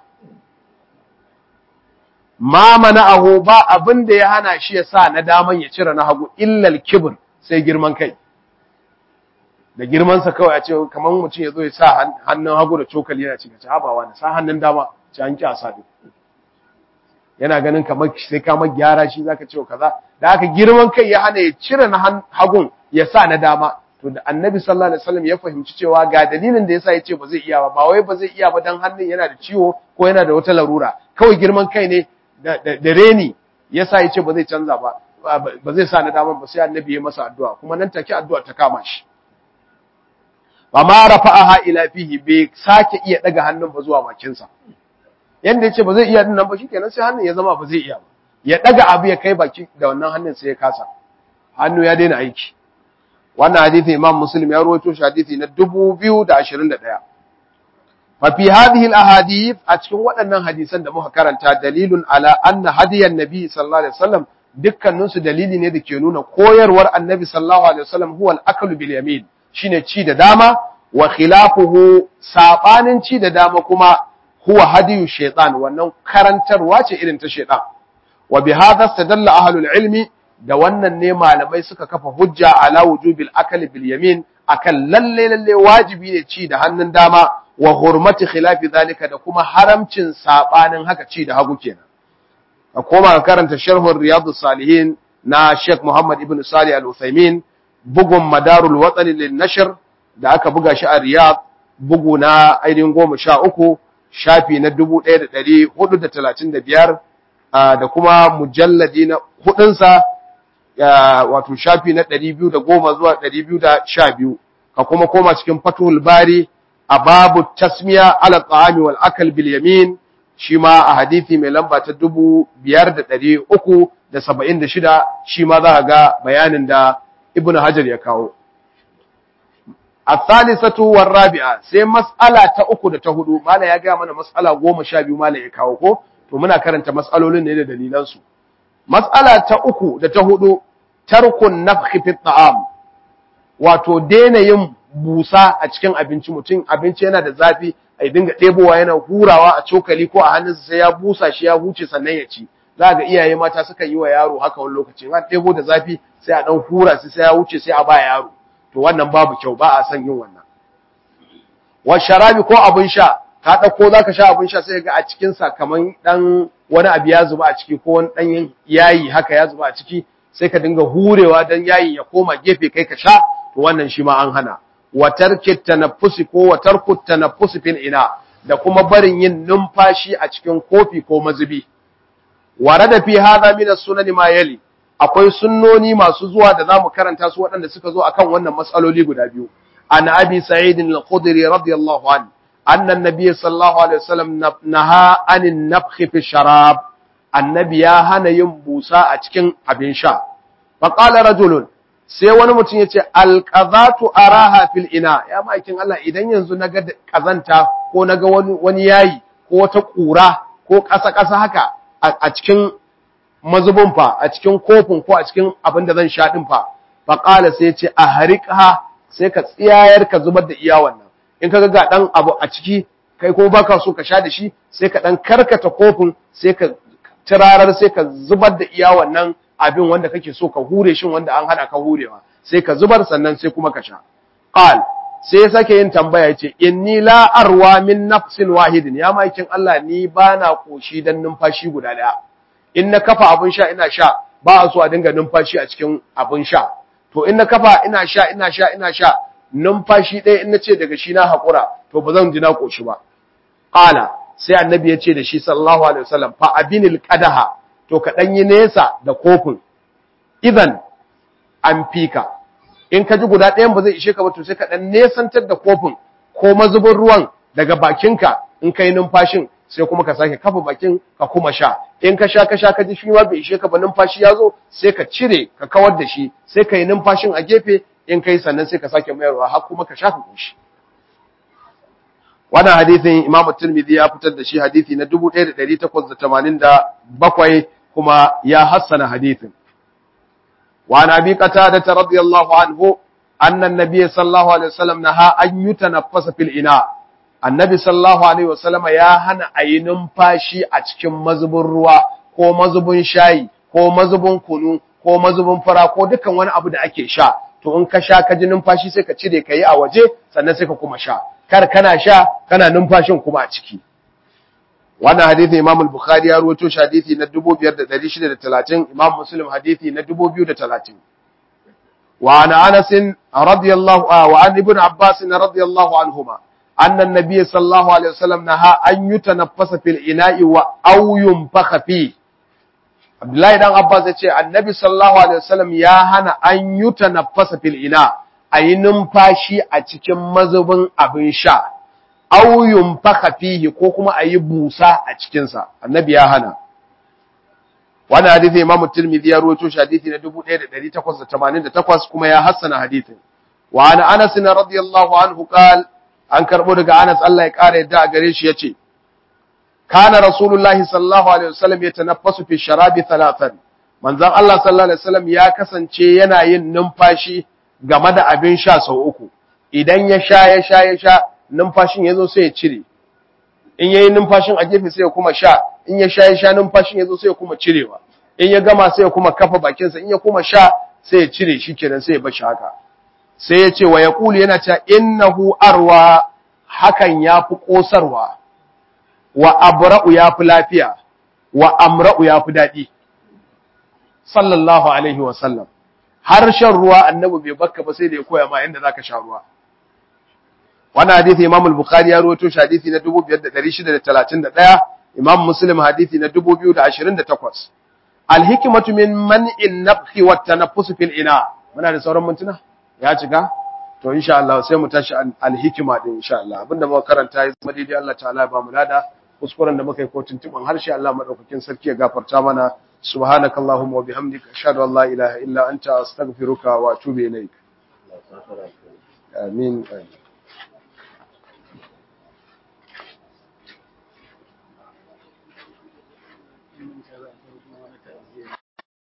ma mana'ahu ba abin da ya hana shi ya sa na daman ya cire na hagu illal kibr sai girman kai da girmansa kawai a ce kamar mutum ya zo ya sa hannun hagu da cokali yana cika habawa na sa hannun dama ci an kyasa duk yana ganin kamar sai ka gyara shi zaka ce kaza da haka girman kai ya hana ya cire na hagun ya sa na dama to da annabi sallallahu alaihi wasallam ya fahimci cewa ga dalilin da yasa yace ba zai iya ba ba wai ba zai iya ba dan hannun yana da ciwo ko yana da wata larura kawai girman kai ne da reni yasa yace ba zai canza ba ba zai sa na dama ba sai annabi ya masa addu'a kuma nan take addu'a ta kama shi ba ma rafa'aha ila fihi bai sake iya daga hannun ba zuwa bakinsa yanda yace ba zai iya dinnan ba shikenan sai hannun ya zama ba zai iya ba ya daga abu ya kai baki da wannan hannun sai ya kasa hannu ya daina aiki wannan hadisi Imam Muslim ya rawaito shi hadisi na 2021 fa fi hadhihi al-ahadith a cikin waɗannan hadisan da muka karanta dalilun ala anna hadiyan nabi sallallahu alaihi wasallam dukkanin su dalili ne da ke nuna koyarwar annabi sallallahu alaihi wasallam huwa al-aklu bil yamin shine ci da dama wa khilafuhu sabanin ci da dama kuma huwa hadiyu shaytan wannan karantarwa ce irin ta shaytan wa bi hadha istadalla ahlul ilmi da wannan ne malamai suka kafa hujja ala wujubil akali bil yamin akan lalle lalle wajibi ne ci da hannun dama wa hurmati khilafi zalika da kuma haramcin sabanin haka ci da hagu kenan a koma karanta sharhun riyadus salihin na Sheikh Muhammad ibn Salih al-Uthaymin bugun madarul watani lin nashr da aka buga shi a Riyadh bugu na ainihin goma sha uku shafi na dubu ɗaya da ɗari hudu da talatin da biyar da kuma mujalladi na hudunsa wato shafi na ɗari biyu da goma zuwa ɗari biyu da sha biyu ka kuma koma cikin fatuhul bari a babu tasmiya ala ta'ami wal akal bil yamin shi ma a hadithi mai lamba ta dubu biyar da ɗari uku da saba'in da shida shi ma za a ga bayanin da ibn hajar ya kawo الثالثة والرابعة sai mas'ala ta uku da ta hudu mala ya ga mana mas'ala goma sha biyu mala ya kawo ko to muna karanta mas'alolin ne da dalilan su mas'ala ta uku da ta hudu tarkun nafhi fi ta'am wato daina yin busa a cikin abinci mutum abinci yana da zafi a dinga ɗebowa yana hurawa a cokali ko a hannunsa sai ya busa shi ya huce sannan ya ci za ga iyaye mata suka yi wa yaro haka wani lokaci an ɗebo da zafi sai a ɗan hura sai sai ya wuce sai a ba yaro to wannan babu kyau ba a son yin wannan wa sharabi ko abin sha ka ɗauko za ka sha abin sha sai ga a cikinsa kamar ɗan wani abu ya zuba a ciki ko wani ɗan yayi haka ya zuba a ciki sai ka dinga hurewa don yayin ya koma gefe kai ka sha to wannan shi ma an hana wa tarki tanaffusi ko wa tarku tanaffusi fil ina da kuma barin yin numfashi a cikin kofi ko mazubi warada fi hadha min as-sunan ma yali akwai sunnoni masu zuwa da zamu karanta su waɗanda suka zo akan wannan matsaloli guda biyu an abi sa'id al-khudri radiyallahu anhu anna an-nabiy sallallahu alaihi wasallam naha anin nafkhi fi sharab annabi ya hana yin busa a cikin abin sha faqala rajulun sai wani mutum ya ce alƙazatu araha fil ina ya ma'aikin Allah idan yanzu na ga ƙazanta ko na ga wani yayi ko wata ƙura ko ƙasa-ƙasa haka a cikin mazubin fa a cikin kofin ko a cikin abin da zan sha ɗin fa faƙala sai ya ce a harika sai ka tsiyayar ka zubar da iya wannan in ka ga ɗan abu a ciki kai ko baka so ka sha da shi sai ka ɗan karkata kofin sai ka tirarar sai ka zubar da iya wannan abin wanda kake so ka hure shin wanda an hana ka hurewa sai ka zubar sannan sai kuma ka sha qal sai ya sake yin tambaya yace inni la arwa min nafsin wahidin ya makin Allah ni bana koshi dan numfashi guda daya in na kafa abin sha ina sha ba a so a dinga numfashi a cikin abin sha to in na kafa ina sha ina sha ina sha numfashi ɗaya in na ce daga shi na haƙura to ba zan ji na koshi ba qala sai annabi ya ce da shi sallallahu alaihi wasallam fa abinil qadaha to ka ɗan yi nesa da kofin idan an fika in ka ji guda ɗayan ba zai ishe ka ba to sai ka ɗan nesantar da kofin ko mazubin ruwan daga bakinka in ka yi numfashin sai kuma ka sake kafa bakin ka kuma sha in ka sha ka sha ka ji shi ma bai ishe ka ba numfashi ya zo sai ka cire ka kawar da shi sai ka yi numfashin a gefe in ka yi sannan sai ka sake mayarwa har kuma ka sha ka koshi wannan hadisin Imam Tirmidhi ya fitar da shi hadisi na 1887 kuma ya hassana hadithin. Wa na bi qatada radiyallahu anhu anna an-nabiy sallallahu alaihi wasallam naha an yutanaffasa fil ina. Annabi sallallahu alaihi wasallam ya hana ayi numfashi a cikin mazubin ruwa ko mazubin shayi ko mazubin kunu ko mazubin fara ko dukan wani abu da ake sha. To in ka sha ka ji numfashi sai ka cire ka yi a waje sannan sai ka kuma sha. Kar kana sha kana numfashin kuma a ciki. wannan hadithi Imam al-Bukhari ya rawaito shi hadithi na 5630 Imam Muslim hadithi na 2030 wa ana Anas radiyallahu wa an Ibn Abbas radiyallahu anhuma anna an-nabiy sallallahu alaihi wasallam naha an yutanaffasa fil ina'i wa aw yunfakha fi Abdullahi dan Abbas ya ce annabi sallallahu alaihi wasallam ya hana an yutanaffasa fil ina ayi numfashi a cikin mazubin abin sha aw yunfakha fihi ko kuma ayi busa a cikin sa annabi ya hana wannan hadisi Imam Tirmidhi ya rawaito shi hadisi na 1888 kuma ya hassana hadisin wa ana Anas radiyallahu anhu qal an karbo daga Anas Allah ya kare yadda a gare shi yace kana rasulullahi sallallahu alaihi wasallam yatanaffasu fi sharabi thalathan manzon Allah sallallahu alaihi wasallam ya kasance yana yin numfashi game da abin sha sau uku idan ya sha ya sha ya sha numfashin ya zo sai ya cire in ya yi numfashin a gefe sai ya kuma sha in ya sha ya sha numfashin ya zo sai ya kuma cirewa in ya gama sai ya kuma kafa bakinsa in ya kuma sha sai ya cire shi kenan sai ya bashi haka sai ya ce wa ya kulu yana cewa innahu arwa hakan ya fi ƙosarwa wa abra'u ya fi lafiya wa amra'u ya fi daɗi sallallahu alaihi wa sallam har shan ruwa annabi bai bakka ba sai da ya koya ma yadda zaka sha ruwa wannan hadisi Imam al-Bukhari ya rawaito shi hadisi na 2631 Imam Muslim hadisi na 2028 al-hikmatu min man'in nafhi wa tanaffus fil ina muna da sauran mintuna ya cika to insha Allah sai mu tashi al-hikma din insha Allah abinda muka karanta ya zama daidai Allah ta'ala ba mu lada kuskuren da muka yi ko tuntuban harshe Allah madaukakin sarki ya gafarta mana subhanakallahumma wa bihamdika ashhadu an la ilaha illa anta astaghfiruka wa atubu ilaik amin amin